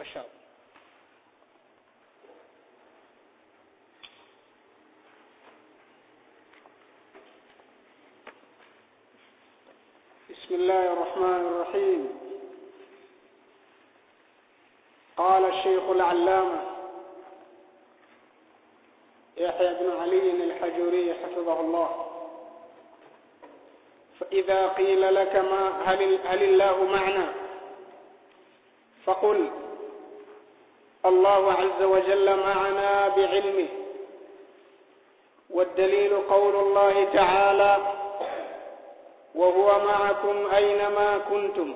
masha Allah بسم الله الرحمن الرحيم قال الشيخ العلامة يحيى بن علي الحجوري حفظه الله فإذا قيل لك ما هل, هل الله معنا فقل الله عز وجل معنا بعلمه والدليل قول الله تعالى وهو معكم أينما كنتم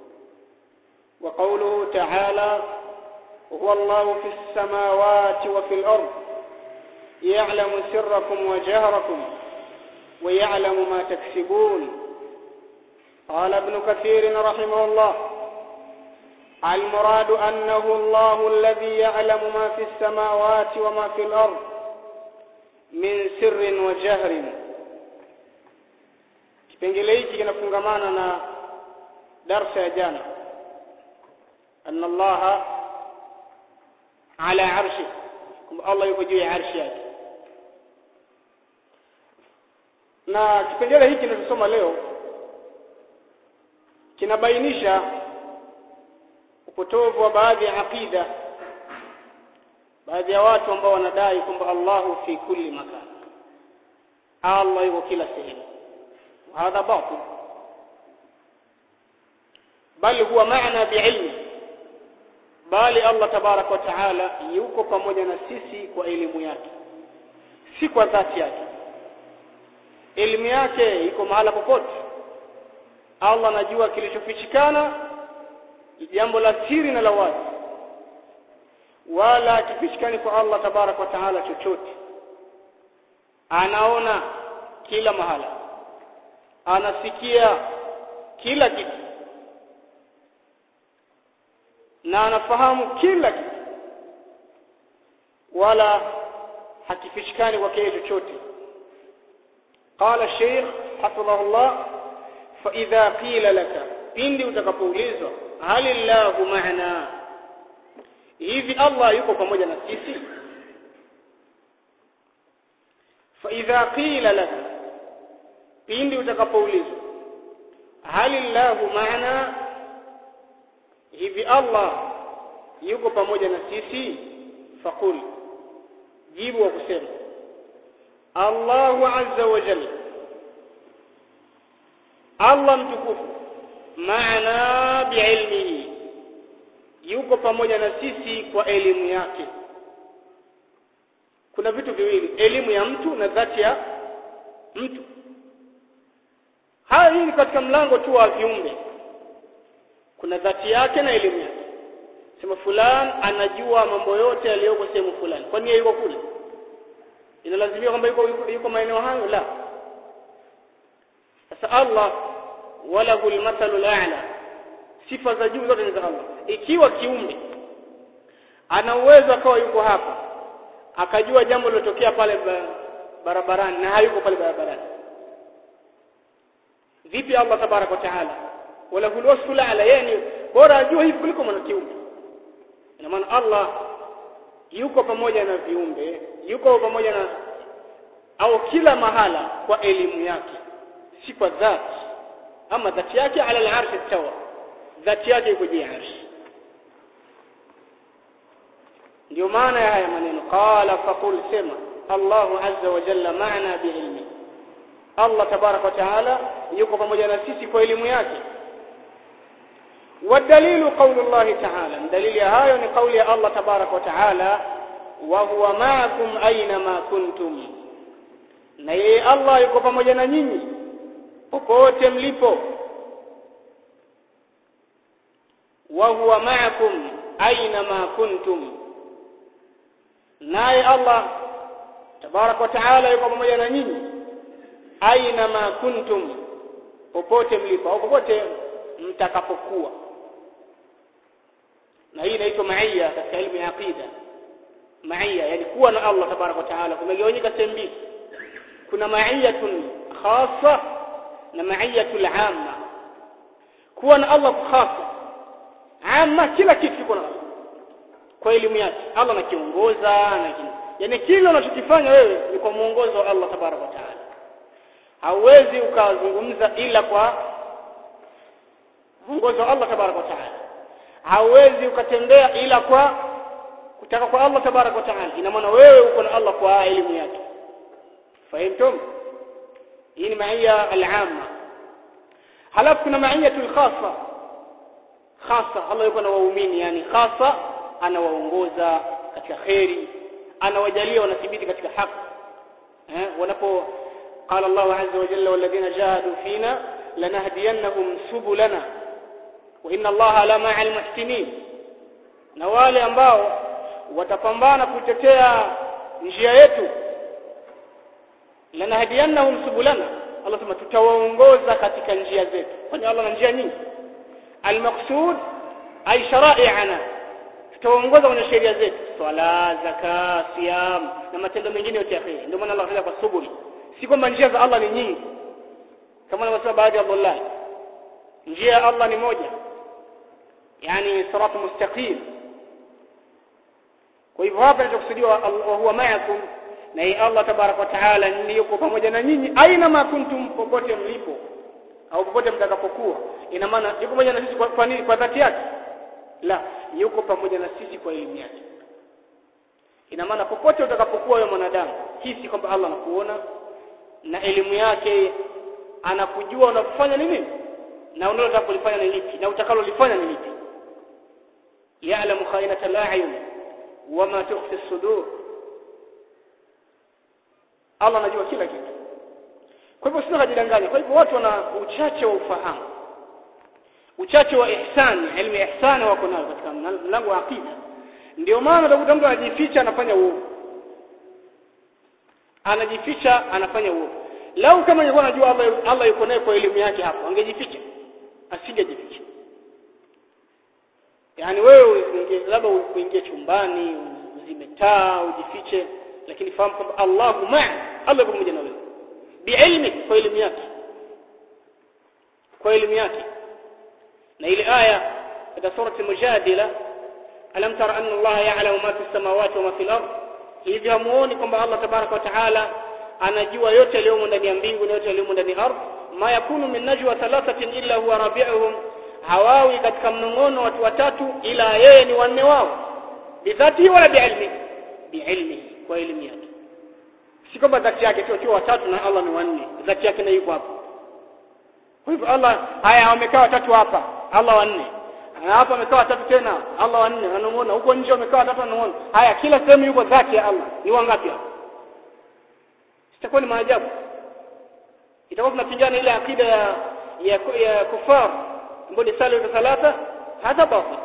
وقوله تعالى هو الله في السماوات وفي الأرض يعلم سركم وجهركم ويعلم ما تكسبون قال ابن كثير رحمه الله المراد أنه الله الذي يعلم ما في السماوات وما في الأرض من سر وجهر kipengele hiki kinafungamana na darsa ya jana anna Allah ala arshi kwamba Allah yuko juu ya arshi yake na kipengele hiki tunachosoma leo kinabainisha upotovu wa baadhi ya aqida baadhi ya watu ambao wanadai kwamba Allahu fi kulli makan Allah yuko kila sehemu هذا باطل بل هو معنى بعلم bali Allah tabarak wa taala yuko pamoja na sisi kwa elimu yake si kwa dhati yake elimu yake iko mahala popote Allah anajua kilichofichikana jambo la siri na la wazi wala kifichikani kwa Allah tabarak wa taala chochote anaona kila mahala anasikia kila kitu na anafahamu kila kitu wala hakifishikani kwa kile chochote قال الشيخ حفظه الله فإذا قيل لك pindi utakapoulizwa hal illahu ma'ana hivi Allah yuko pamoja na sisi fa idha qila laka pindi utakapoulizwa halillahu maana hivi Allah yuko pamoja na sisi faqul jibu wa kusema Allahu azza wa jalla Allah mtukufu maana biilmihi yuko pamoja na sisi kwa elimu yake kuna vitu viwili elimu ya mtu na dhati ya mtu haya hii ni katika mlango tu wa viumbe kuna dhati yake na elimu yake sema fulani anajua mambo yote yaliyoko sehemu fulani kwani yeye yuko kule inalazimia kwamba yuko, yuko, yuko maeneo hayo la sasa Allah walahu almathalu a'la sifa za juu zote ni za Allah ikiwa kiumbe ana uwezo akawa yuko hapa akajua jambo lilotokea pale barabarani na hayuko pale barabarani vipi Allah tabarak wa taala wala hulwasfu ala yani bora ajue hivi kuliko mwanakiumbe ina maana Allah yuko pamoja na viumbe yuko pamoja na au kila mahala kwa elimu yake si kwa dhati ama dhati yake ala al-arsh tawa dhati yake iko juu ya arsh ndio maana ya haya maneno qala faqul sema Allahu azza wa jalla maana biilmi Allah tabarak wa taala yuko pamoja na sisi kwa elimu yake والدليل قول الله تعالى دليل هاyo ni kauli ya Allah tabarak wa taala wa huwa ma'akum aina kuntum na yeye Allah yuko pamoja na nyinyi popote mlipo wa huwa ma'akum aina kuntum naye Allah tabarak wa taala yuko pamoja na nyinyi aina kuntum popote mlipo au popote mtakapokuwa na hii inaitwa maia katika elimu ya aqida maia yani kuwa na Allah tabarak wa taala kumegawanyika sehemu mbili kuna maiyatun khassa na maiyatul amma kuwa na Allah khassa amma kila kitu kiko na kwa elimu yake Allah anakiongoza na yani kile unachokifanya wewe ni kwa muongozo wa Allah tabaraka wa taala hauwezi ukazungumza ila kwa muongozo wa Allah tabaraka wa taala hauwezi ukatembea ila kwa kutaka kwa Allah tabaraka wa taala ina maana wewe uko na Allah kwa elimu yake fahimtum hii ni maia al-amma halafu kuna maiyatul khassa khassa Allah yuko na waumini yani khassa anawaongoza katika khairi anawajalia wanathibiti katika haki eh wanapo قال الله عز وجل والذين جاهدوا فينا لنهدينهم سبلنا وإن الله لمع المحسنين na wale ambao watapambana kutetea njia yetu lanahdiyannahum subulana Allah sema tutawaongoza katika njia zetu kwani Allah na njia nyingi almaqsud ay shara'i'ana tutawaongoza kwenye sheria zetu swala zaka siyam na matendo mengine yote ya kheri ndio maana Allah anasema kwa subuli si kwamba njia za Allah ni nyingi kama wanavyosema baadhi ya Abdullah njia ya Allah ni moja yani siratu mustaqim kwa hivyo hapa nitakusudia wa huwa ma'akum na hii Allah tabarak wa taala ni yuko pamoja na nyinyi aina ma kuntum popote mlipo au popote mtakapokuwa ina maana yuko pamoja na sisi kwa, kwa nini kwa dhati yake la yuko pamoja na sisi kwa elimu yake ina maana popote utakapokuwa wewe mwanadamu hisi kwamba Allah anakuona na elimu yake anakujua unafanya nini na unalotaka kulifanya ni lipi na utakalolifanya ni lipi ya'lamu khainata al-a'yun wama tukhfi as-sudur Allah anajua kila kitu kwa hivyo sio kujidanganya kwa hivyo watu wana uchache wa ufahamu uchache wa ihsan elimu ya ihsan wako nayo katika mlango wa aqida ndio maana utakuta mtu anajificha anafanya uovu anajificha anafanya uovu lau kama ingekuwa anajua Allah Allah yuko naye kwa elimu yake hapo angejificha asingejificha yani wewe labda uingie chumbani uzime taa ujifiche lakini fahamu kwamba Allahu ma'a Allah pamoja na wewe biilmi kwa elimu yake kwa elimu yake na ile aya katika surati mujadila alam tara anna Allah ya'lamu ma fis samawati wa ma fil ard hivi hamuoni kwamba Allah tabaraka wa taala anajua yote yaliyomo ndani ya mbingu na yote yaliyomo ndani ya ardhi ma yakunu min najwa thalathatin illa huwa rabi'uhum hawawi katika mnongono watu watatu ila yeye ni wanne wao bidhati wala biilmi biilmi kwa elimu yake si kwamba dhati yake tu akiwa watatu na Allah ni wanne dhati yake na yuko hapo kwa hivyo Allah haya wamekaa watatu hapa Allah wanne hapa wamekaa watatu tena Allah wanne anamuona huko nje wamekaa watatu anamuona haya kila sehemu yuko dhati ya Allah ni wangapi hapo sitakuwa ni maajabu itakuwa tunapingana ile akida ya ya, ya kufar ambayo ni sala thalatha hata batil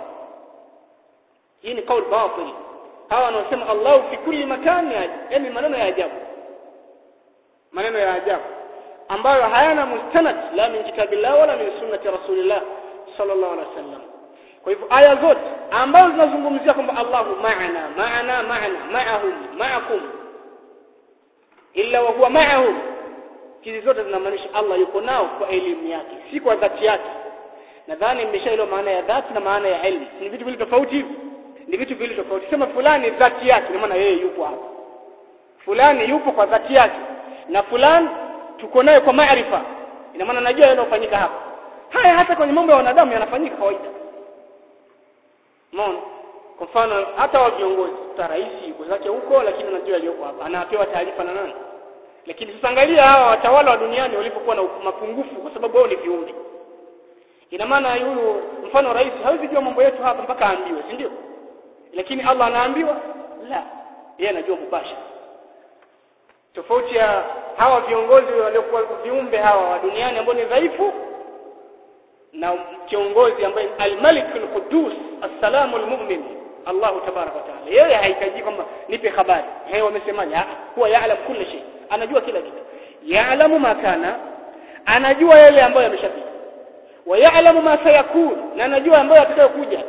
hii ni kauli batil hawa wanaosema Allah fi kulli makan yani maneno ya ajabu maneno ya ajabu ambayo hayana mustanad la min kitabillah wala min sunnati rasulillah sallallahu alaihi wasallam kwa hivyo aya zote ambazo zinazungumzia kwamba Allahu ma'ana ma'ana ma'ana ma'ahum ma'akum illa wa huwa ma'ahum hizi zote zinamaanisha Allah yuko nao kwa elimu yake si kwa dhati yake nadhani mmeshaelewa maana ya dhati na maana ya ilmu ni vitu vile tofauti hivi ni vitu vile tofauti sema fulani dhati yake maana yeye yupo hapa fulani yupo kwa dhati yake na fulani tuko naye kwa maarifa ina maana najua yanayofanyika hapa haya hata kwenye mambo ya wanadamu yanafanyika kawaida Umeona? Kwa mfano hata wa viongozi, ta rais yuko zake huko lakini anajua aliyoko hapa. Anapewa taarifa na nani? Lakini sasa angalia hawa watawala wa duniani walipokuwa na mapungufu kwa sababu wao ni viumbe. Ina maana yule mfano rais hawezi jua mambo yetu hapa mpaka aambiwe, si ndio? Lakini Allah anaambiwa? La. Yeye anajua mubashara. Tofauti ya hawa viongozi waliokuwa viumbe hawa wa duniani ambao ni dhaifu na kiongozi ambaye al-Malik al-Quddus as-Salamu al-Mu'min Allah tabarak wa taala yeye hahitaji kwamba nipe habari yeye wamesemaje huwa yaalam kila shay anajua kila kitu yaalamu ma kana anajua yale ambayo yameshapita wa yaalamu ma sayakun na anajua ambayo atakayokuja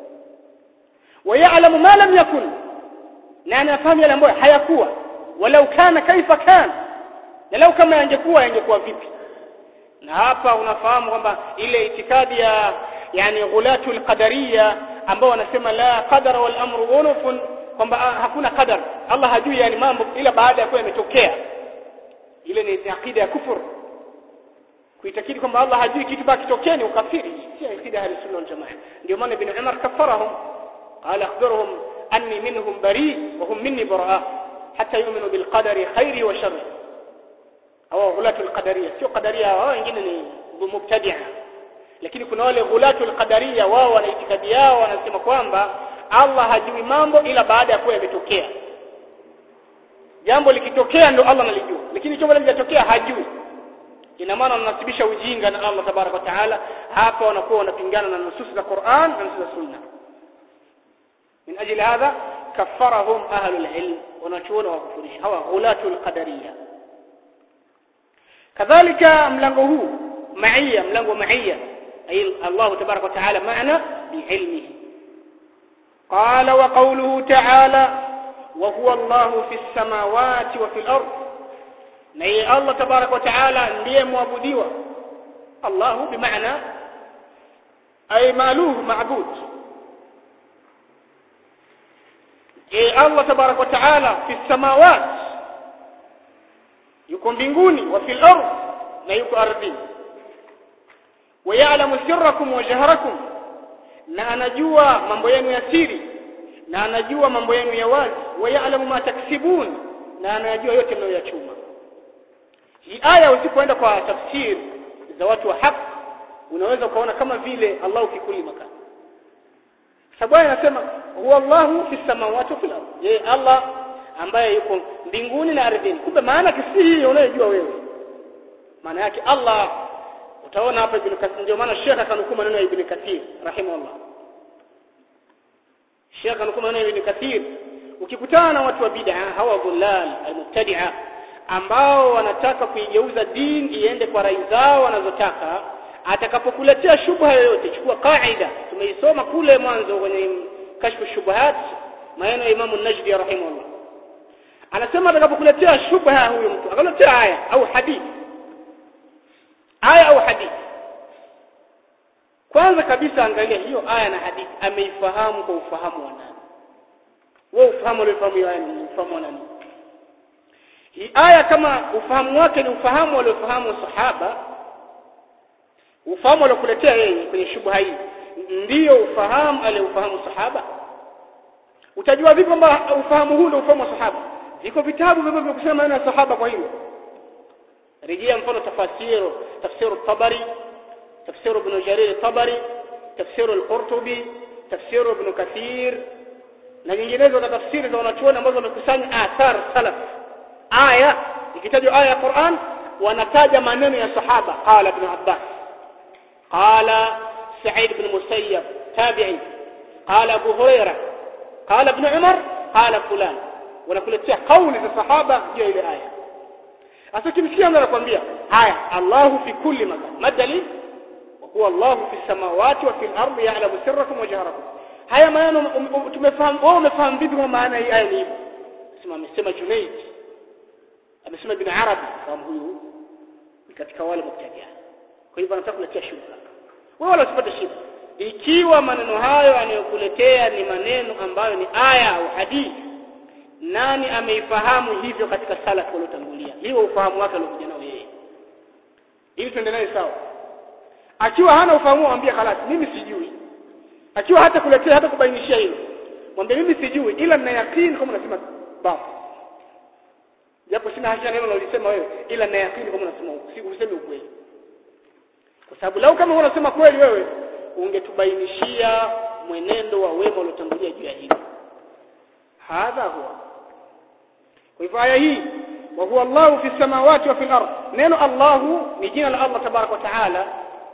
wa yaalamu ma lam yakun na anafahamu yale ambayo hayakuwa walau kana kaifa kana na lau kama yangekuwa yangekuwa vipi na hapa unafahamu kwamba ile itikadi ya yani ghulatul qadariya ambao wanasema la qadara wal amru unufun kwamba hakuna qadar Allah hajui yani mambo ila baada ya kuwa yametokea ile ni akida ya kufur kuitakidi kwamba Allah hajui kitu baki kitokea ni ukafiri si akida ya sunna wal jamaa ndio maana ibn Umar kafarahum qala akhbirhum anni minhum bari wa hum minni baraa hatta yu'minu bil qadari khairi wa sharri au ghulatul qadariyya sio qadaria wao wengine ni mubtadi'a lakini kuna wale ghulatul qadariyya wao wana itikadi yao wanasema kwamba Allah hajui mambo ila baada ya kuwa yametokea jambo likitokea ndo Allah analijua lakini jambo lijatokea hajui ina maana wanasibisha ujinga na Allah tabaraka wa taala hapa wanakuwa wanapingana na nusus za Qur'an na nusus za Sunna min ajili hadha kaffarahum ahlul ilm wanachuona wakufurisha hawa ghulatul qadariyya kadhalika mlango huu maia mlango maia ay Allah tabaraka wa taala maana biilmihi قال وقوله تعالى وهو الله في السماوات وفي الأرض ني الله تبارك وتعالى ndiye muabudiwa Allah بمعنى أي مالوه معبود أي الله تبارك وتعالى في السماوات yuko mbinguni wa fil ardh na yuko ardhini ويعلم سركم وجهركم na anajua mambo yenu ya siri na anajua mambo yenu ya wazi wayalamu ma taksibun na anajua yote mnayoyachuma hii aya usipoenda kwa tafsiri za watu wa haki unaweza ukaona kama vile Allahu fi kulli makan sababu anasema huwa Allahu fi samawati wa fil ardh yeye Allah ambaye yuko mbinguni na ardhini kumbe maana kisi hii unayojua wewe maana yake Allah utaona hapa ibn Kathir ndio maana Sheikh akanukuu maneno ya ibn Kathir rahimahullah Sheikh akanukuu maneno ya ibn Kathir ukikutana na watu wa bid'a hawa dhulal almubtadi'a ambao wanataka kuigeuza dini iende kwa rai zao wanazotaka atakapokuletea shubha yoyote chukua kaida tumeisoma kule mwanzo kwenye kashfu shubuhat maneno ya Imam an-Najdi rahimahullah anasema atakapokuletea shubha huyo mtu akaletea aya au hadithi aya au hadithi kwanza kabisa angalia hiyo aya na hadithi ameifahamu kwa ufahamu wa nani wewe ufahamu uliofahamu hiyo aya ni ufahamu wa nani hii aya kama ufahamu wake ni ufahamu waliofahamu sahaba ufahamu aliokuletea yeye kwenye shubha hii ndiyo ufahamu aliofahamu sahaba utajua vipi kwamba ufahamu huu ndio ufahamu wa sahaba viko vitabu vivyo kusema maneno ya sahaba kwa hilo rejea mfano tafasiru tafsiru tabari tafsiru ibn jarir tabari tafsiru al-qurtubi tafsiru ibn kathir na nyinginezo za tafsiri za wanachuoni ambazo wamekusanya athar salaf aya ikitajwa aya ya Qur'an wanataja maneno ya sahaba qala ibn abbas qala sa'id ibn musayyab tabi'i qala abu hurairah qala ibn umar qala fulan wanakuletea kauli za sahaba juu ya ile aya sasa kimsikia mtu anakuambia haya Allahu fi kulli makan madali huwa Allahu fi samawati wa fil ardi ya'lamu sirrakum wa jahrakum haya maneno tumefahamu wewe umefahamu vipi kwa maana hii aya ni hivyo sema amesema Junayd amesema ibn Arabi kama huyu ni katika wale mubtadia kwa hivyo anataka kuletea shubha wewe wala usipate shida ikiwa maneno hayo anayokuletea ni maneno ambayo ni aya au hadithi nani ameifahamu hivyo katika salaf waliotangulia hiyo ufahamu wake aliokuja nao yeye ili tuende naye sawa akiwa hana ufahamu mwambie khalas mimi sijui akiwa hata kuletea hata kubainishia hilo mwambie mimi sijui ila nina yakini kama unasema baba japo sina hakika neno unalisema wewe ila nina yakini kama unasema si useme ukweli kwa sababu lau kama unasema kweli wewe ungetubainishia mwenendo wa wema waliotangulia juu ya hili hadha huwa kwa hivyo aya hii wa huwa Allah fi samawati wa fil ard neno Allah ni jina la Allah tabarak wa taala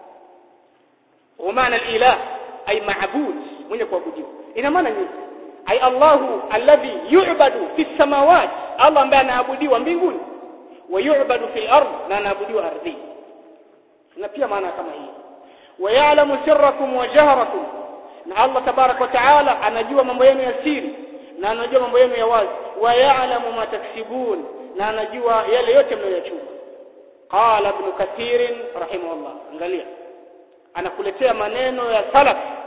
ومعنى الاله اي معبود mwenye kuabudiwa ina maana nini ay Allahu alladhi yu'badu fi samawat Allah ambaye anaabudiwa mbinguni wa yu'badu fil ard na anaabudiwa ardhini na pia maana kama hii wa ya'lamu sirrakum wa jahrakum na Allah tabarak wa taala anajua mambo yenu ya siri na anajua mambo yenu ya wazi wa ya'lamu ma taksibun na anajua yale yote mnayochuma qala ibn kathir rahimahullah angalia anakuletea maneno ya salaf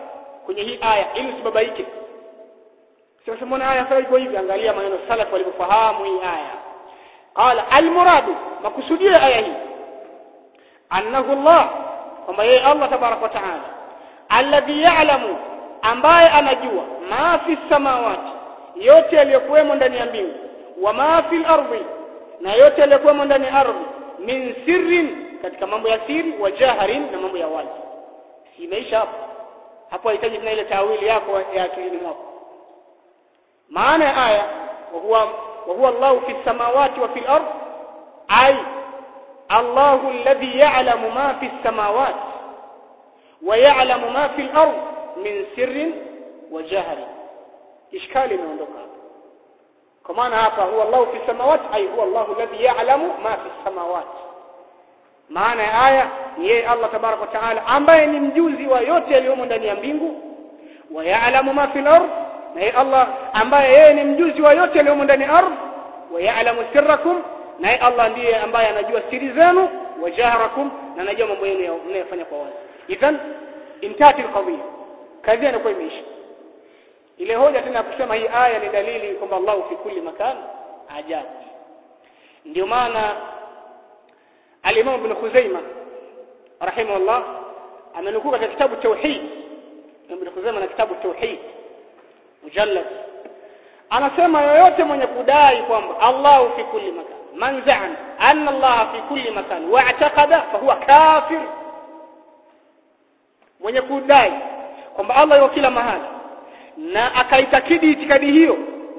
kwenye hii aya ili usibabaike sasa mbona aya sasa iko hivi angalia maneno salaf walivyofahamu hii aya qala almuradu makusudio ya aya hii annahu Allah kwamba yeye Allah tabarak wa taala alladhi ya'lamu ambaye anajua ma fi samawati yote yaliyokuwemo ndani ya mbingu wa ma fil ardi na yote yaliyokuwemo ndani ya ardhi min sirrin katika mambo ya siri wa jaharin na mambo ya wazi imeisha hapo hapo hahitaji tena ile tawili yako ya akilini mwako maana ya aya wa huwa wa huwa Allahu fi samawati wa fil ard ay Allahu alladhi ya'lamu ma fi samawati wa ya'lamu ma fil ard min sirrin wa jahrin ishkali imeondoka hapa kwa maana hapa huwa Allahu fi samawati ay huwa Allahu alladhi ya'lamu ma fi samawati maana ya aya ni yeye Allah tabarak wa taala ambaye ni mjuzi wa yote yaliyomo ndani ya mbingu wa ya'lamu ma fil ard na yeye Allah ambaye yeye ni mjuzi wa yote yaliyomo ndani ya ardhi wa ya'lamu sirrakum na yeye Allah ndiye ambaye anajua siri zenu wa jahrakum na anajua mambo yenu mnayofanya kwa wazi idhan intati alqadhiya kadhia inakuwa imeisha ile hoja tena kusema hii aya ni dalili kwamba Allah fi kulli makan ajabu ndio maana al-Imam Ibn Khuzaimah rahimahullah amenukuu katika kitabu tauhid Ibn Khuzaimah na kitabu tauhid mujallad anasema yoyote mwenye kudai kwamba Allah fi kulli makan man za'ama anna Allah fi kulli makan wa'taqada fa huwa kafir mwenye kudai kwamba Allah yuko kila mahali na akaitakidi itikadi hiyo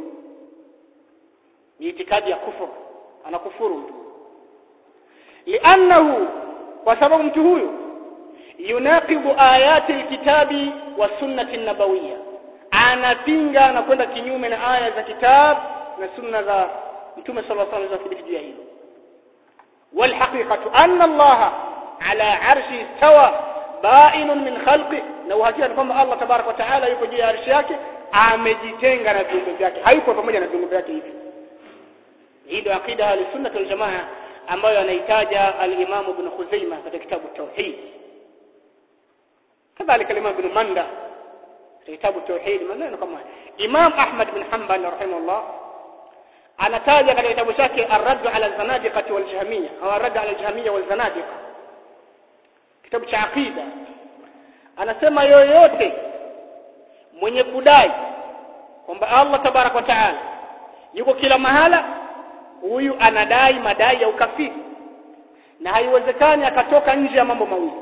ni itikadi ya kufuru anakufuru mtu li'annahu kwa sababu mtu huyu yunaqibu ayati alkitabi wa sunnati nabawiyya anapinga na kwenda kinyume na aya za kitabu na sunna za mtume sallallahu alaihi wasallam juu ya hilo والحقيقه ان الله على عرشه استوى بائن من خلقه na uhakika ni kwamba Allah tabarak wa taala yuko juu ya arshi yake amejitenga na viumbe vyake hayuko pamoja na viumbe vyake hivi hii ndio akida ya sunna wal jamaa ambayo anaitaja al-Imam Ibn Khuzaimah katika kitabu Tauhid kadhalika al-Imam Ibn Manda kitabu Tauhid maneno kama Imam Ahmad bin Hanbal rahimahullah anataja katika kitabu chake Ar-Radd ala al-Zanadiqah wal Jahmiyya au Ar-Radd ala al-Jahmiyya wal Zanadiqah kitabu cha aqida anasema yoyote mwenye kudai kwamba Allah tabarak wa taala yuko kila mahala huyu anadai madai ya ukafiri na haiwezekani akatoka nje ya mambo mawili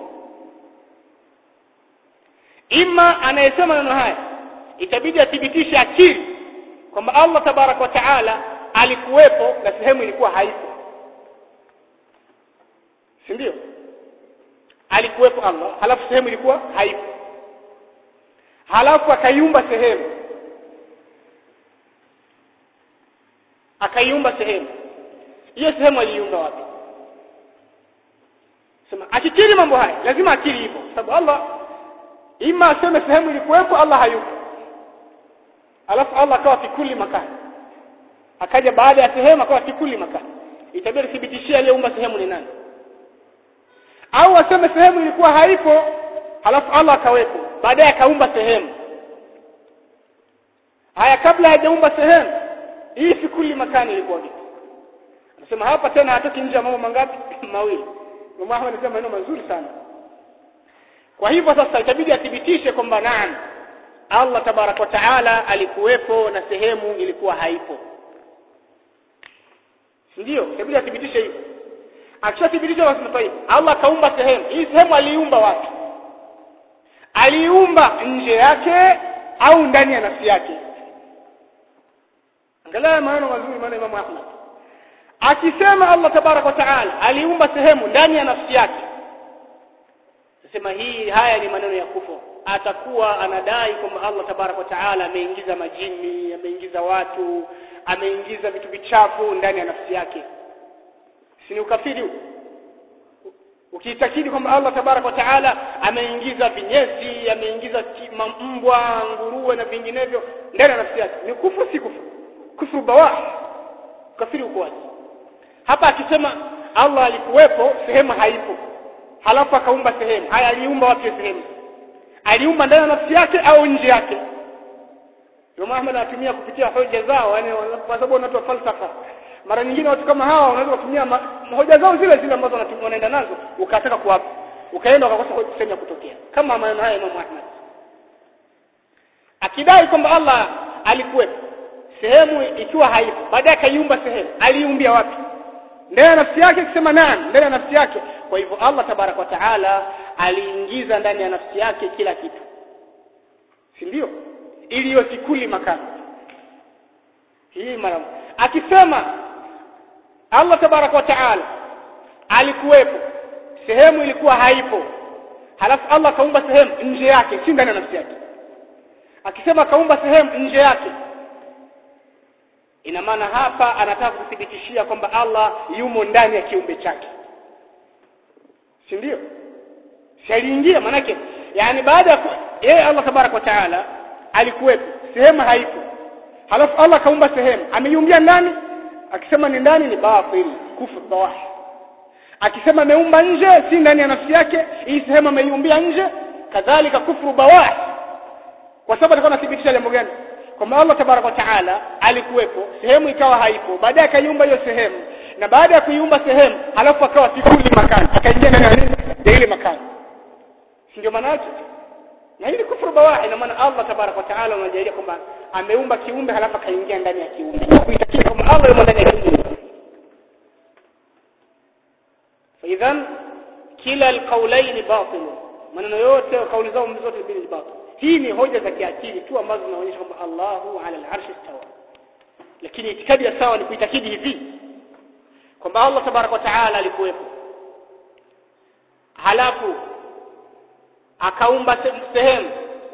ima anayesema maneno haya itabidi athibitishe akili kwamba Allah tabarak wa taala alikuwepo na sehemu ilikuwa haipo si ndio alikuwepo Allah halafu sehemu ilikuwa haipo halafu akaiumba sehemu akaiumba sehemu hiyo sehemu aliiumba wapi sema akikiri mambo haya lazima akili hivyo sababu Allah ima aseme sehemu ilikuwepo Allah hayupo alafu Allah akawa fikuli makani akaja baada ya sehemu akawa fikuli makani itabidi thibitishia aliyeumba sehemu ni nani au aseme sehemu ilikuwa haipo halafu Allah akawepo baadaye akaumba sehemu haya kabla hajaumba sehemu hii fikuli makani ilikuwa vipi anasema hapa tena hatoki nje ya mambo mangapi mawili Imam Ahmad anasema maneno mazuri sana kwa hivyo sasa itabidi athibitishe kwamba naam Allah tabarak wa taala alikuwepo na sehemu ilikuwa haipo ndio itabidi athibitishe hivyo akishathibitisha basi mtaifa Allah kaumba sehemu hii sehemu aliumba wapi aliumba nje yake au ndani ya nafsi yake angalia maneno mazuri maana Imam Ahmad akisema Allah tabarak wa taala aliumba sehemu ndani ya nafsi yake sema hii haya ni maneno ya kufuru atakuwa anadai kwamba Allah tabarak wa taala ameingiza majini ameingiza watu ameingiza vitu vichafu ndani ya nafsi yake si ni ukafiri huu ukiitakidi kwamba Allah tabarak wa taala ameingiza vinyesi ameingiza mbwa nguruwe na vinginevyo ndani ya nafsi yake ni kufuru si kufuru kufuru bawah kafiri uko wazi hapa akisema Allah alikuwepo sehemu haipo halafu akaumba sehemu haya aliumba wapi sehemu aliumba ndani ya nafsi yake au nje yake Imam Ahmad anatumia kupitia hoja zao yani kwa sababu watu wa falsafa mara nyingine watu kama hawa wanaweza kutumia hoja zao zile zile ambazo wanatumia wanaenda nazo ukataka kuwapa ukaenda ukakosa sehemu ya kutokea kama maneno haya Imam Ahmad akidai kwamba Allah alikuwepo sehemu ikiwa haipo baadaye akaiumba sehemu aliumbia wapi ndani ya nafsi yake akisema naam ndani ya nafsi yake kwa hivyo Allah tabarak wa taala aliingiza ndani ya nafsi yake kila kitu si ndio ili iwe kikuli makano hii mara akisema Allah tabarak wa taala alikuwepo sehemu ilikuwa haipo halafu Allah kaumba sehemu nje yake si ndani ya nafsi yake akisema kaumba sehemu nje yake ina maana hapa anataka kuthibitishia kwamba Allah yumo ndani ya kiumbe chake si ndio si aliingia manake yani baada ya yeye Allah tabarak wa taala alikuwepo sehemu haipo halafu Allah kaumba sehemu ameiumbia ndani akisema ni ndani ni batil kufur bawah akisema ameumba nje si ndani ya nafsi yake hii sehemu ameiumbia nje kadhalika kufuru bawah kwa sababu alikuwa anathibitisha jambo gani kwamba Allah tabaraka wa taala alikuwepo sehemu ikawa haipo baadaye akaiumba hiyo sehemu na baada ya kuiumba sehemu halafu akawa kikuli makani akaingia ndani ya nini ya ile makani si ndio maana yake na hili kufuru bawah ina maana Allah tabaraka wa taala anajalia kwamba ameumba kiumbe halafu akaingia ndani ya kiumbe kuitakia kwamba Allah yumo ndani ya kiumbe فاذا كلا القولين باطل maneno yote kauli zao zote mbili ni batil hii ni hoja za kiakili tu ambazo zinaonyesha kwamba Allahu ala al-arsh istawa lakini itikadi ya sawa ni kuitakidi hivi kwamba Allah tabaraka wa taala alikuwepo halafu akaumba sehemu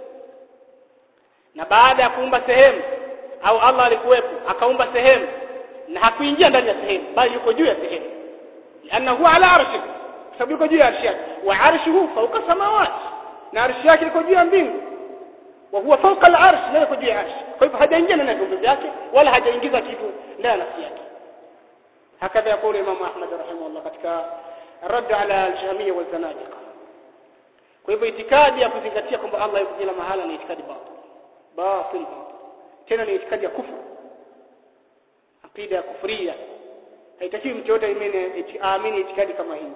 na baada ya kuumba sehemu au Allah alikuwepo akaumba sehemu na hakuingia ndani ya sehemu bali yuko juu ya sehemu لانه على عرشه sababu yuko juu ya arshi yake wa arshuhu fawqa samawati na arshi yake iko juu ya mbingu wa huwa fawqa al-arsh na yuko juu ya arshi kwa hivyo hajaingia ndani ya viumbe vyake wala hajaingiza kitu ndani ya nafsi yake hakadha يقول امام احمد رحمه الله katika رد على الجهميه والزنادقه kwa hivyo itikadi ya kuzingatia kwamba Allah yuko kila mahala ni itikadi batil batil tena ni itikadi ya kufuru akida ya kufuria haitakiwi mtu yote aamini itikadi kama hii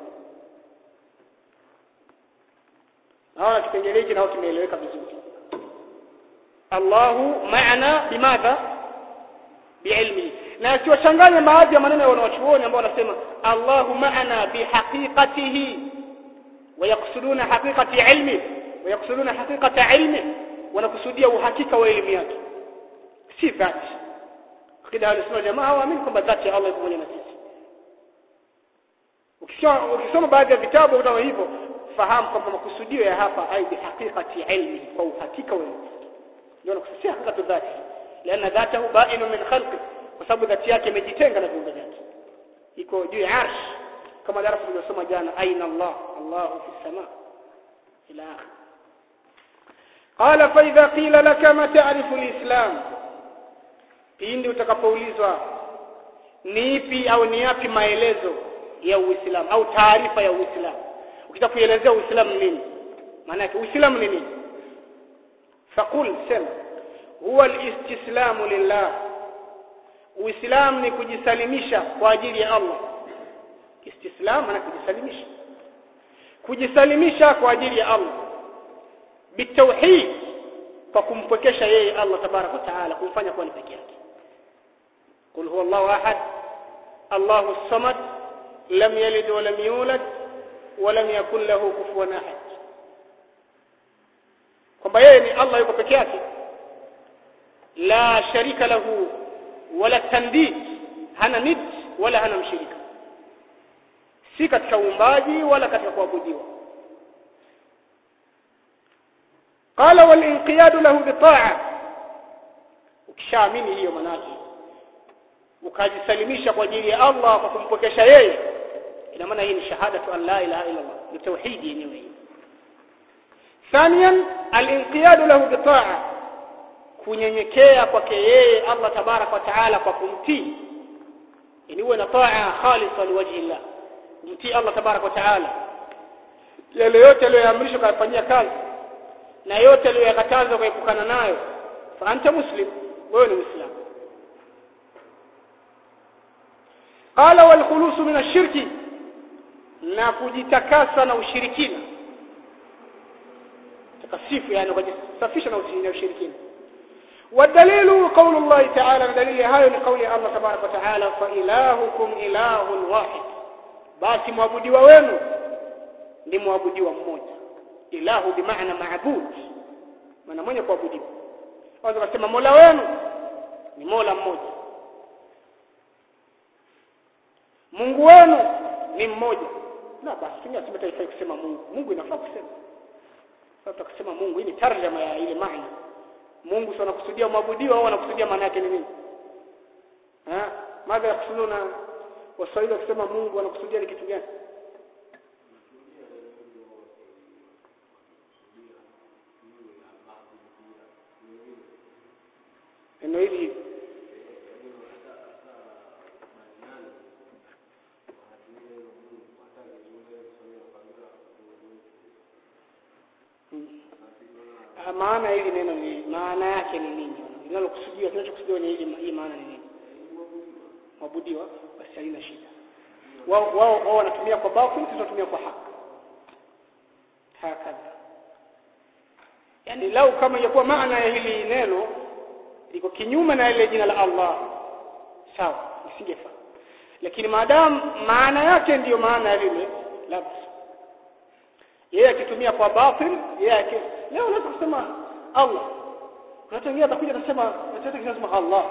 naona kipengele hiki nao kimeeleweka vizuri Allahu maana bimadha biilmi na kiwachanganya baadhi ya maneno ya wanawachuoni ambao wanasema Allahu maana bihaqiqatihi ويقصدون حقيقة علمه ويقصدون حقيقة علمه wanakusudia uhakika wa elimu yake si dhati akida alisema jamaa hawaamini kwamba dhati ya Allah iko pamoja na sisi ukisoma baadhi ya vitabu kama hivyo fahamu kwamba makusudio ya hapa ai bihaqiqati ilmi kwa uhakika wa elimu ndio nakusudia hakika dhati لان ذاته بائن من خلقه kwa sababu dhati yake imejitenga na viumbe vyake iko juu ya arsh kama darasa tuliosoma jana aina Allah Allah fi sama ila akhir قال فاذا قيل لك ما تعرف الاسلام pindi utakapoulizwa ni ipi au ni yapi maelezo ya uislamu au taarifa ya uislamu ukitaka kuelezea uislamu nini maana yake uislamu ni nini faqul sema huwa alistislamu lillah uislamu ni kujisalimisha kwa ajili ya Allah istislam maana kujisalimisha kujisalimisha kwa ajili ya Allah bitauhid kwa kumpwekesha yeye Allah tabarak wa taala kumfanya kuwa ni peke yake قل هو الله احد الله الصمد لم يلد ولم يولد ولم يكن له كفوا احد kwamba yeye ni Allah yuko peke yake la sharika lahu wala tandid hana nid wala hana mshirika si katika uumbaji wala katika kuabudiwa qala wal inqiyad lahu bitaa ukishaamini hiyo manake ukajisalimisha kwa ajili ya Allah kwa kumpokesha yeye ina maana hii ni shahadatu an la ilaha illa Allah ni tauhidi yenyewe hii ثانيا الانقياد له بطاعه kunyenyekea kwake yeye Allah tabarak wa taala kwa kumtii ili uwe na taa khalisa liwajhi Allah kumtii Allah tabarak wa taala yale yote aliyoamrishwa kufanyia kazi na yote aliyokataza kuepukana nayo fa anta muslim wewe ni muislamu qala wal khulus min ash-shirki na kujitakasa na ushirikina takasifu yani kujisafisha na ushirikina والدليل قول الله تعالى دليل هاي لقول الله تبارك وتعالى فإلهكم إله واحد basi mwabudiwa wenu ni mwabudiwa mmoja ilahu bimaana maabud maana mwenye kuabudiwa waweza kusema mola wenu ni mola mmoja Mungu wenu ni mmoja na basi tunasema taifai kusema Mungu Mungu inafaa kusema sasa kusema Mungu hii ni tarjama ya ile maana Mungu sio anakusudia mwabudiwa au anakusudia maana yake ni nini eh madha yakusuduna waswahili wakisema Mungu anakusudia ni kitu gani neno hili maana hili neno ni maana yake ni nini linalokusudiwa kinachokusudiwa ni hili hii maana ni nini mwabudiwa basi halina shida wao wao wao wanatumia kwa batil sisi tunatumia kwa haki hakadha yani lau kama ingekuwa maana ya hili neno liko kinyume na ile jina la Allah sawa isingefaa lakini maadamu maana yake ndiyo maana ya lile labda yeye akitumia kwa batil yeye leo unaweza kusema Allah unatangia atakuja anasema nataka kusema Allah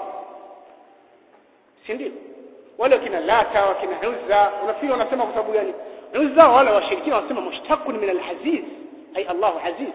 si ndio wale kina lata wakina uzza unafikiri wanasema kwa sababu gani uzza wale washirikina wanasema mushtaqun min al-aziz ay Allah aziz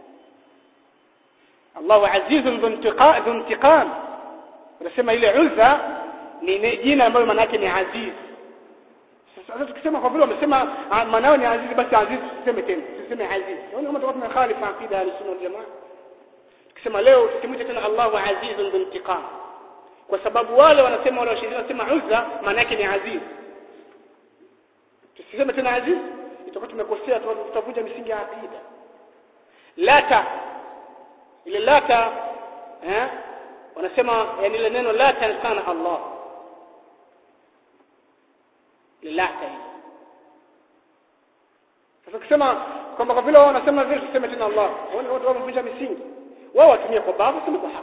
Allah aziz dhu intiqam wanasema ile uzza ni jina ambalo maana yake ni aziz sasa tukisema kwa vile wamesema maana ni aziz basi aziz tuseme tena tuseme aziz yani kama tutakuwa tumekhalifa aqida ya sunna wal jamaa tukisema leo tusimwite tena Allahu azizun bintiqam kwa sababu wale wanasema wale washirika wanasema uzza maana yake ni aziz tusiseme tena aziz itakuwa tumekosea tutavunja misingi ya aqida lata ile lata eh wanasema yani ile neno lata sana Allah lilata hili sasa kusema kwamba kwa vile wao wanasema vile tuseme tena Allah wao watu wamevunja misingi wao watumie kwa babu sema kwa haki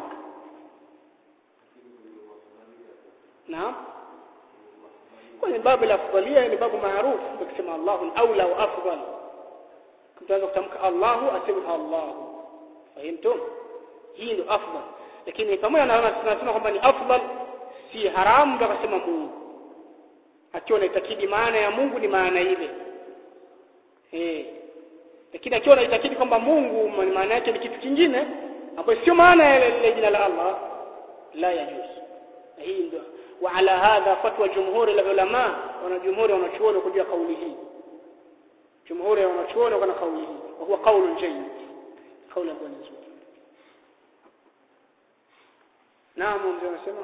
naam kwenye babu la afdalia ni babu maarufu ukisema Allahu aula wa afdal mtaanza kutamka Allahu asema Allahu fahimtum hii ndio afdal lakini pamoja na tunasema kwamba ni afdal si haramu ndio kusema Mungu akiwa anaitakidi maana ya Mungu ni maana ile eh lakini akiwa anaitakidi kwamba Mungu maana yake ni kitu kingine ambayo sio maana ya ile jina la Allah la yajuz hii ndio وعلى هذا فتوى جمهور العلماء wana jumhuri wanachuoni kujua kauli hii jumhuri wanachuoni wana kauli hii وهو قول جيد قول ابو نزول نعم mzee anasema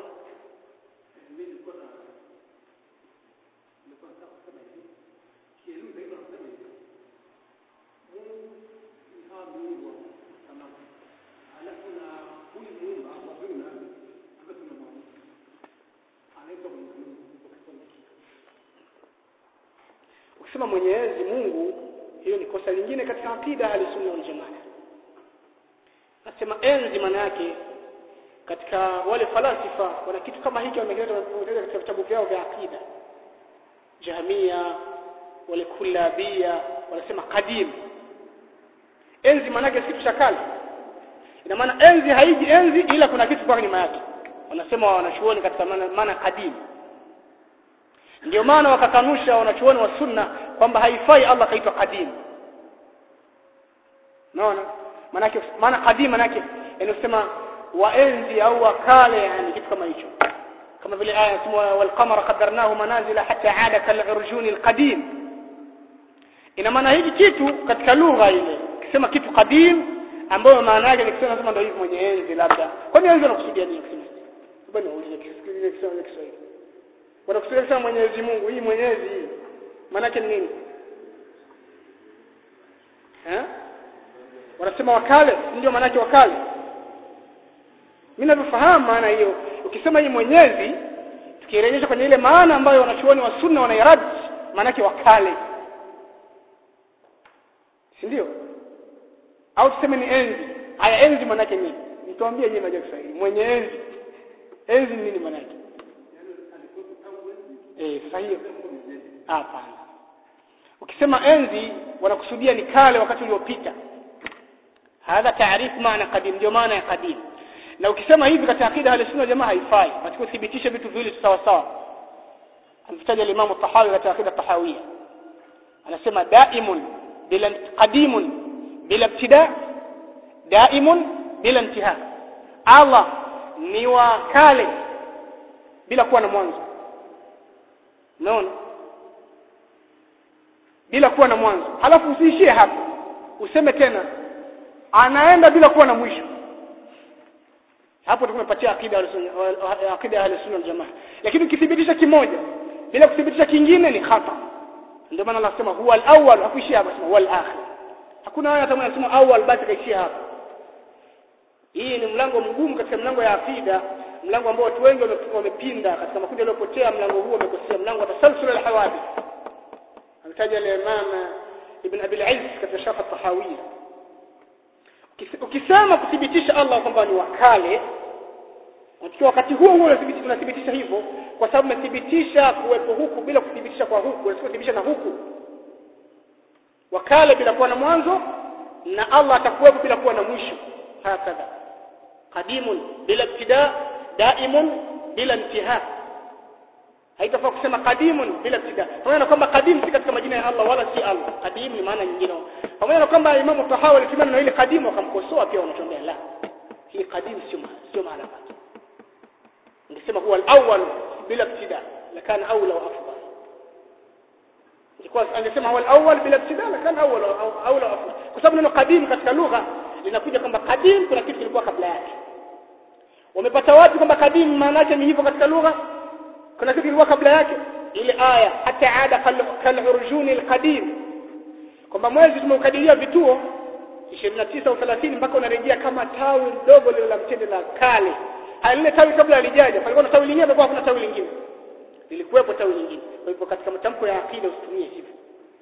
ukisema Mwenyezi Mungu hiyo ni kosa lingine katika akida ya sunna wal jamaa nasema enzi maana yake katika wale falasifa wana kitu kama hiki wamekileta katika vitabu vyao vya akida Jahmia wale kullabia wanasema qadim enzi maana yake si kale ina maana enzi haiji enzi ila kuna kitu kwa nyuma yake wanasema wanachuoni katika maana, maana qadim ndio maana wakakanusha wanachuoni wa sunna kwamba haifai Allah kaitwa qadim naona maana maana qadim maana yake inasema waenzi au wakale yani kitu kama hicho kama vile aya sema wal qamara qaddarnahu manazila hatta aada kal urjuni al qadim ina maana hiki kitu katika lugha ile kisema kitu qadim ambayo maana yake ni kusema kama ndio hivi mwenye enzi labda kwani enzi anakusudia nini kusema bwana uulize kisikilize kisema Kiswahili wanakusudia kusema Mwenyezi Mungu hii Mwenyezi hii maana yake ni nini eh wanasema wakale ndio maana yake wakale mimi ninavyofahamu maana hiyo ukisema hii mwenyezi tukirejesha kwenye ile maana ambayo wanachuoni wa sunna wanairad maana yake wakale si ndio au tuseme ni enzi haya enzi maana yake nini nituambie nyinyi mnajua Kiswahili mwenye enzi enzi nini maana yake eh sahihi hapana ukisema enzi wanakusudia ni kale wakati uliopita hadha taarifu maana qadim ndio maana ya qadim na ukisema hivi katika akida ya sunna jamaa haifai nataka uthibitishe vitu viwili sawa sawa ametaja Imam Tahawi katika akida tahawia anasema daimun bila qadimun bila ibtida daimun bila intiha Allah ni wa kale bila kuwa na mwanzo unaona bila kuwa na mwanzo halafu usiishie hapo useme tena anaenda bila kuwa na mwisho hapo tumepatia akida ya akida ya sunna wal jamaa lakini ukithibitisha kimoja bila kuthibitisha kingine ni khata ndio maana anasema huwa al-awwal hakuishia hapo sema huwa al-akhir hakuna waya hata anasema awwal basi kaishia hapo hii ni mlango mgumu katika mlango ya akida mlango ambao watu wengi wamepinda katika makundi yaliyopotea mlango huo umekosea mlango wa tasalsul al-hawadith ametaja al-imam ibn abi al-izz katika sharh at-tahawiyya ukisema kuthibitisha Allah kwamba ni wakale ukiwa wakati huo huo unathibitisha hivyo kwa sababu umethibitisha kuwepo huku bila kuthibitisha kwa huku unasema kuthibitisha na huku wakale bila kuwa na mwanzo na Allah atakuwepo bila kuwa na mwisho hakadha qadimun bila ibtida daimun bila intiha haitafaa kusema qadimun bila ibtida pamoja na kwamba qadim si katika majina ya Allah wala si Allah qadim ni maana nyingine pamoja na kwamba Imam Tahawi alitumia na ile qadim wakamkosoa pia wanachongea la hii qadim sio sio maana yake ningesema huwa al-awwal bila ibtida lakana aula wa afdal ilikuwa angesema huwa al-awwal bila ibtida lakana aula aula wa afdal kwa sababu neno qadim katika lugha linakuja kwamba qadim kuna kitu kilikuwa kabla yake wamepata wapi kwamba qadim maana yake ni hivyo katika lugha kuna kitu kilikuwa kabla yake ile aya hata ada kal urjuni alqadim kwamba mwezi tumeukadiria vituo 29 au 30 mpaka unarejea kama tawi dogo lile la mtende la kale lile tawi kabla alijaja palikuwa na tawi lingine palikuwa kuna tawi lingine lilikuwepo tawi lingine kwa hivyo katika matamko ya akida usitumie hivyo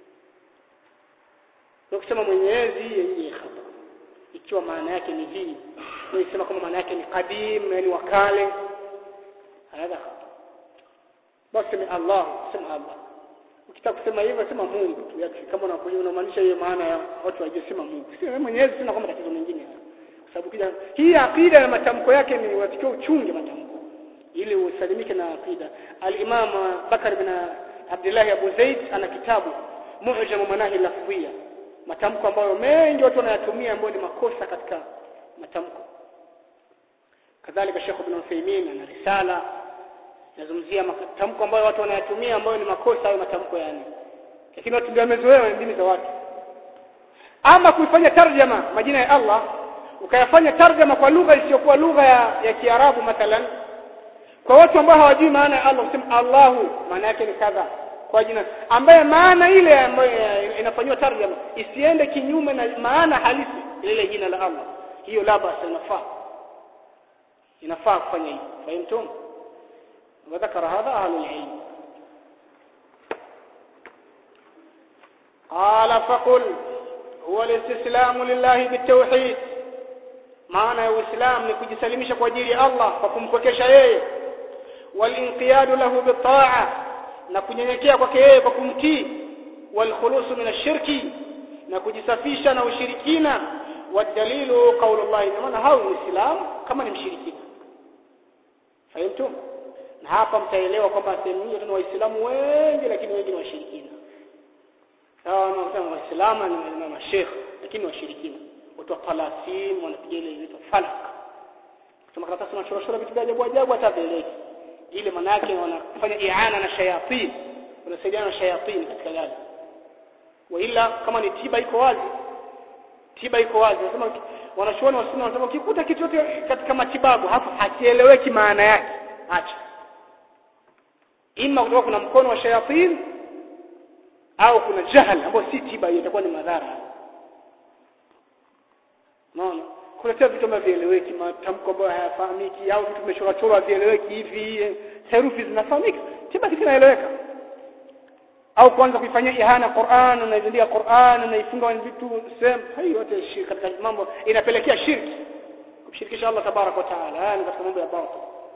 ukisema mwenyezi yenye khata ikiwa maana yake ni hii unasema kama maana yake ni qadim yani wakale hadha khata basi ni Allah sema Allah ukitaka kusema hivyo sema Mungu tu yake kama unakuja unamaanisha hiyo maana ya watu waje sema Mungu si mwenyezi sina kama tatizo mengine kwa sababu kija hii akida na matamko yake ni unatakiwa uchunge matamko ili usalimike na akida al-Imam Bakar bin Abdullah Abu Zaid ana kitabu Mu'jam Manahi Lafziyya matamko ambayo mengi watu wanayatumia ambayo ni makosa katika matamko kadhalika Sheikh Ibn Uthaymeen ana risala nazungumzia matamko ambayo watu wanayatumia ambayo ni makosa au matamko yani lakini watu ndio wamezoea dini za watu ama kuifanya tarjama majina ya Allah ukayafanya tarjama kwa lugha isiyokuwa lugha ya, ya Kiarabu mathalan kwa watu ambao hawajui maana ya Allah usema Allahu maana yake ni kadha kwa jina ambaye maana ile ambayo inafanywa tarjama isiende kinyume na maana halisi ile jina la Allah hiyo la basi inafaa inafaa kufanya hivyo fahimtum وذكر هذا أهل العلم قال فقل هو الاستسلام لله بالتوحيد maana ya uislamu ni kujisalimisha kwa ajili ya Allah kwa kumpokesha yeye walinqiyadu lahu bitaa na kunyenyekea kwake yeye kwa kumtii walkhulusu min ashirki na kujisafisha na ushirikina wadalilu qaulullah maana hao uislamu kama ni mshirikina fahimtum na hapa mtaelewa kwamba sehemu hiyo tuna waislamu wengi lakini wengi ni washirikina sawa na waislamu na mashekh lakini washirikina watu wa talasim wanapiga ile inaitwa falak kama karatasi na shoroshoro vitu vya ajabu ajabu hata vieleki ile maana yake wanafanya iana na shayatin wanasaidiana na shayatin katika gari waila kama ni tiba iko wazi tiba iko wazi nasema wanachuoni wa sunna wanasema ukikuta kitu chote katika matibabu hapo hakieleweki maana yake acha ima kutoka kuna mkono wa shayatin au kuna jahal ambao si tiba hiyo itakuwa ni madhara unaona kuletea vitu ambavyo vieleweki matamko ambayo hayafahamiki au vitu vimechorwa chorwa vieleweki hivi herufi zinafahamika tibaki kinaeleweka au kuanza kuifanyia ihana Qur'an unaizindia Qur'an unaifunga vitu sehemu hayo yote shirki katika mambo inapelekea shirki kumshirikisha Allah tabarak wa taala yani katika mambo ya batil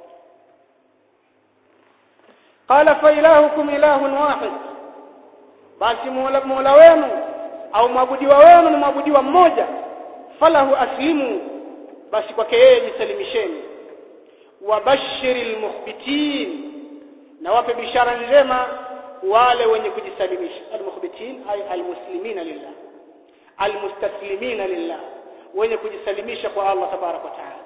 qala fa ilahukum ilahun wahid basi mola wenu au mwabudiwa wenu ni mwabudiwa mmoja falahu aslimu basi kwake yeye jisalimisheni wabashiril mukhbitin na wape bishara njema wale wenye kujisalimisha almukhbitin ay almuslimina lillah almustaslimina lillah wenye kujisalimisha kwa Allah tabarak wa taala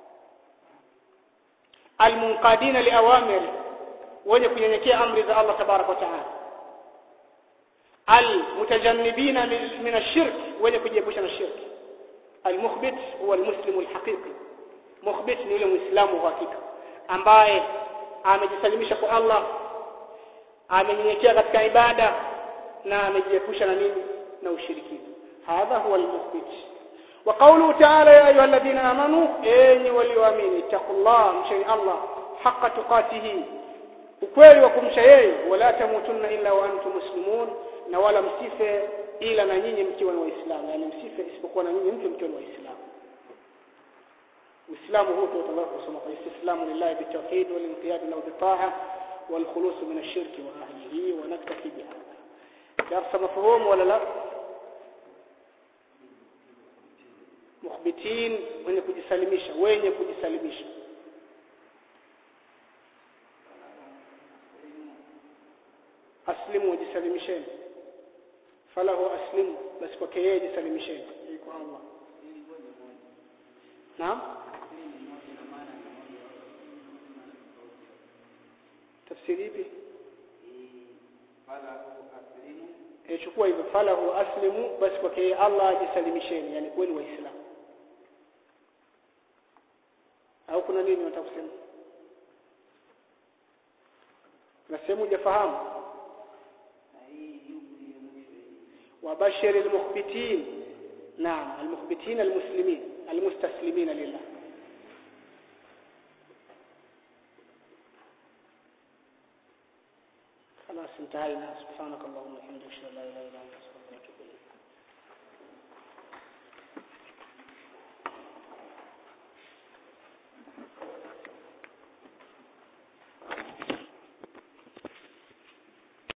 almunqadina liawamiri wenye kunyenyekea amri za Allah tabarak wa taala almutajannibina min ashirk wenye kujiepusha na shirki almukhbit huwa almuslimu alhaqiqi mukhbit ni yule muislamu wa hakika ambaye amejisalimisha kwa Allah amenyenyekea katika ibada na amejiepusha na nini na ushirikina hadha huwa almukhbit wa qawluhu ta'ala ya ayuha alladhina amanu enyi walioamini taqullah mshani Allah haqqa tuqatihi ukweli wa kumsha yeye wala tamutunna illa wa antum muslimun na wala msife ila na nyinyi mkiwa ni waislamu yani msife isipokuwa na nyinyi mtu mkiwa ni waislamu uislamu huu tutataka kusoma kwa istislamu lillahi bitawhid wal inqiyad lahu bitaa wal khulus min ash-shirk wa ahlihi wa naktafi bihadha darasa mafhum wala la mukhbitin wenye kujisalimisha wenye kujisalimisha aslimu wajisalimisheni falahu aslimu basi kwake yeye jisalimisheni kwa Allah naam tafsiri ipi eh chukua hivyo falahu aslimu basi kwake yeye Allah ajisalimisheni yani kweli waislamu au kuna nini unataka kusema na sehemu hujafahamu وبشر المخبتين نعم المخبتين المسلمين المستسلمين لله خلاص انتهينا سبحانك اللهم وبحمدك اشهد ان لا اله الا انت استغفرك واتوب اليك